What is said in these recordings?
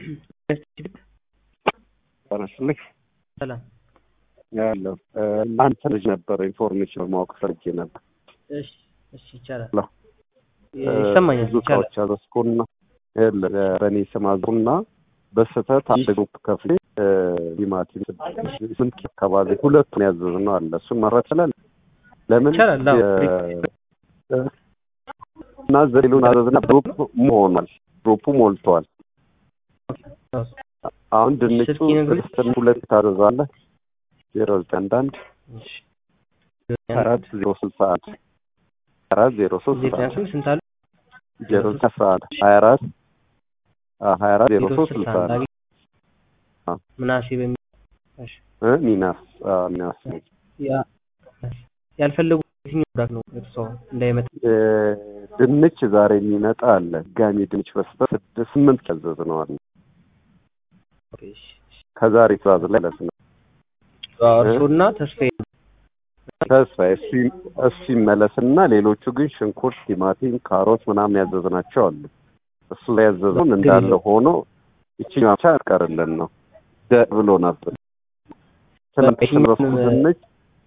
ጠነስልክ ሰላም ያለው እናንተ ልጅ ነበረ ኢንፎርሜሽን ማወቅ ፈልጌ ነበር። እሺ እሺ ይቻላል ሄሎ። ይሰማኛል ብዙ ይቻላል እቃዎች አዘዝኩና ይኸውልህ፣ በእኔ ስም አዝኩና በስህተት አንድ ግሩፕ ከፍሌ ቲማቲም ስንት ኪሎ አካባቢ ሁለቱን ያዘዝነው አለ። እሱን መረት ይችላል። ለምን ይቻላል። አዎ። የ- እና ዘሌሉን አዘዝና ግሩፕ ሆኗል። ግሩፑ ሞልቷል። አሁን ድንቹ ስልክ ይነግሩኝ። ስድስት ሁለት ታዘዛለህ ዜሮ ዘጠኝ አንድ አንድ እሺ አራት ዜሮ ስልሳ አንድ አራት ዜሮ ሶስት ዜሮ ዘጠኝ ስምንት ስንት አሉ? ዜሮ ዘጠኝ አስራ አንድ ሀያ አራት ሀያ አራት ዜሮ ሶስት ስልሳ ስልሳ አንድ አንድ አግኝ- አዎ። ምናሴ በሚል እሺ እ ሚናስ አዎ፣ ሚናስ ያ ያልፈለጉ የትኛው ፕሮዳክት ነው እርሶ እንዳይመጣ እ፣ ድንች ዛሬ የሚመጣ አለ። ጋሚ ድንች በስተ ስድስት ስምንት ያዘዝ ነው አለ እሺ ከዛሬ ትእዛዝ ላይ ማለት ነው። እርሶና ተስፋዬ ተስፋ እሱ እሱ ይመለስና ሌሎቹ ግን ሽንኩርት፣ ቲማቲም፣ ካሮት ምናምን ያዘዝናቸው አሉ። እሱ ላይ ያዘዝነውን እንዳለ ሆኖ ይችኛዋ ብቻ ያቀርልን ነው ደ ብሎ ነበር። ትናንት ይሄኛውን- በኩል ድንች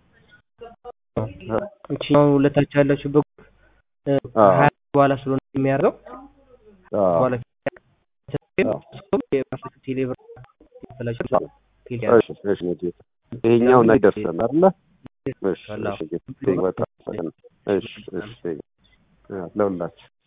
እቺኛው ሁለታችሁ ያላችሁበት እ፣ አዎ። ሀያ በኋላ ስለሆነ የሚያደርገው አዎ፣ በኋላ አዎ። የራሳችሁ ቴሌብር ያፈላችሁ ቴሌ እሺ፣ እሺ፣ ጌታ ይሄኛው ላይ ደርሰን አለ። እሺ፣ አዎ። እሺ፣ ጌታ በቃ እሺ፣ እሺ፣ ለሁላችሁ